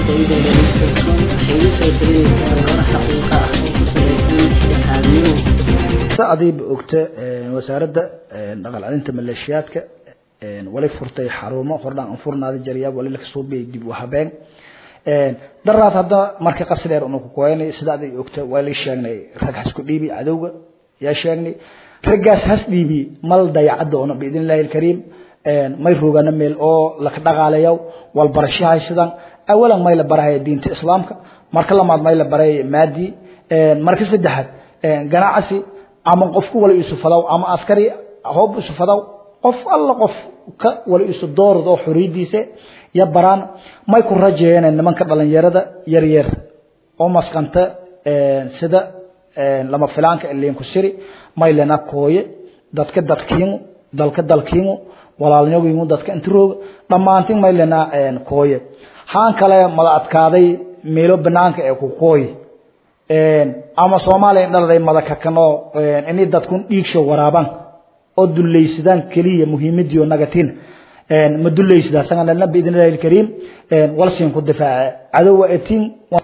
adiiba ogta wasaaradda dhaqal celinta maleeshiyaadka wali furtay xarumo hordhaan furnaada jariya wali lakasoo biyay dib u habeen daraad hadda marka qasi dheer unu ku koyanay sida aday ogta waa lay sheegnay rag hasku dhiibi cadowga yaa sheegnay raggaas has dhiibi mal dayacadda ona biidn illaahi alkariim may roogana meel oo laka dhaqaalayaw wal barashahay sidan awalan may la barahaya diinta islaamka marka lamaad may la baraya maadi marka saddexaad ganacsi ama qofku wala isu fadaw ama askari hoob isu fadaw qof alla qof ka wala isu doorad oo xoriyadiisa ya baraan may ku rajeeyeen nimanka dhalinyarada yar yar oo maskanta sida lama filaanka ileen ku siri may lena kooye dadka dadkiinu dalka dalkiinu walaalnyogiinu dadka intirooga dhammaantiin may lena kooye haan kale mada adkaaday meelo banaanka ee ku kooye ama soomaaliya dhaladay madakakano inay dadkun dhiigsho waraabaan oo dulaysadaan keliya muhiimadiio nagatin ma dulaysadaa sanganalna biidn illahi alkariim walsiin ku difaaca cadowa etiin